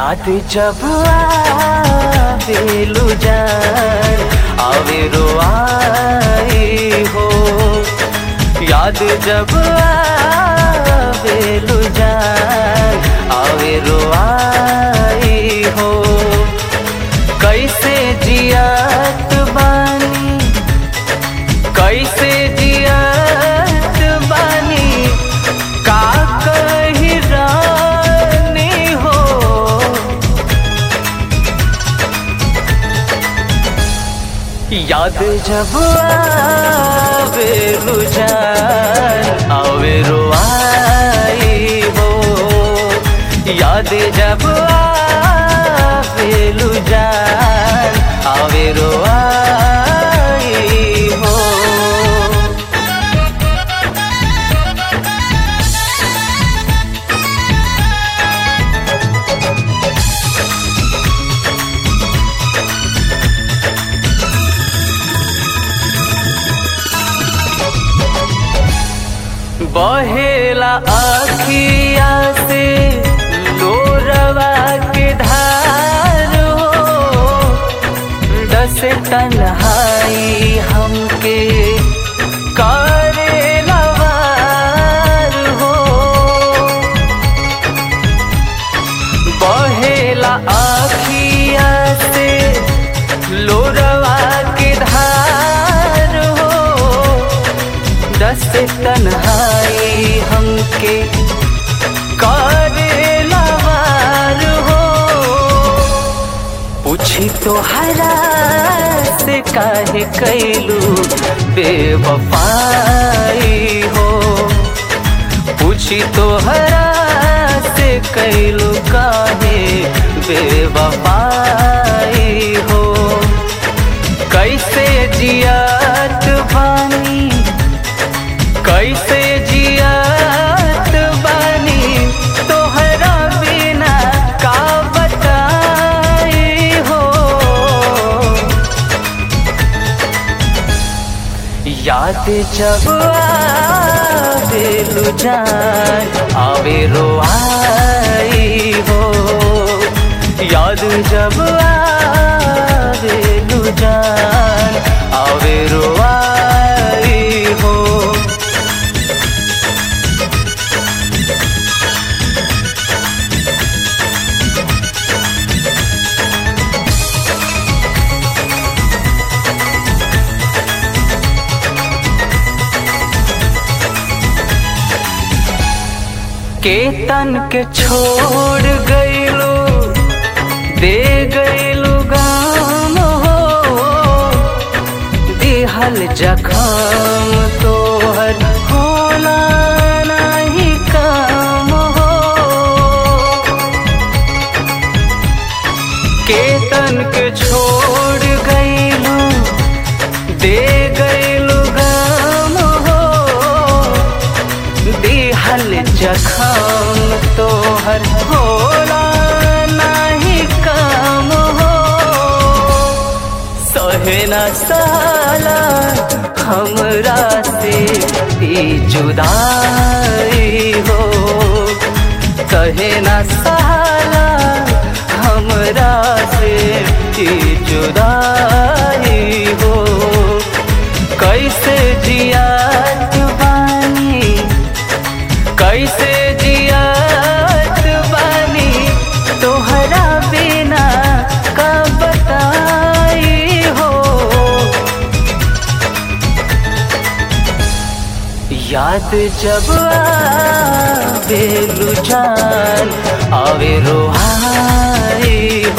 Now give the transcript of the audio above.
याद जब आवेलु जान आवे रोआई हो याद जब आवेलु जान आवे रोआई हो कैसे जियात बानी कैसे जियात बानी का कही रानी हो याद जब आवे रुझान आवे रोआई हो याद जब आवे रुझान आवे रोआई हो बहेला अखिया से लोरवा के धार हो दस तन्हाई हमके करे लवार हो बहेला अखिया से लोरवा के धार हो दस तन्हाई हमके करे लवार हो पूछी तो हरा से काहे कैलू बेवफाई हो पूछी तो हरा से कैलू काहे बेवफाई हो कैसे जियात बानी कैसे जियात बानी तोहरा बिना का बताई हो याद जब आवेलु जान आवे रोआई हो याद जब आवेलु जान आवे रोआई हो केतन के छोड़ गईलो दे गईलो गाम हो दिहल जखम तोहर होला नहीं काम हो केतन के छोड़ गईलो दे गईलो गाम हो दिहल जखम तोहर होला नहीं काम हो सहे न साला हमरा से ई जुदाई हो सहे न साला हमरा से ई जुदाई हो कैसे जियात बानी कैसे जियात बानी तोहरा बिना का बताई हो याद जब आवे जान आवे रोहाई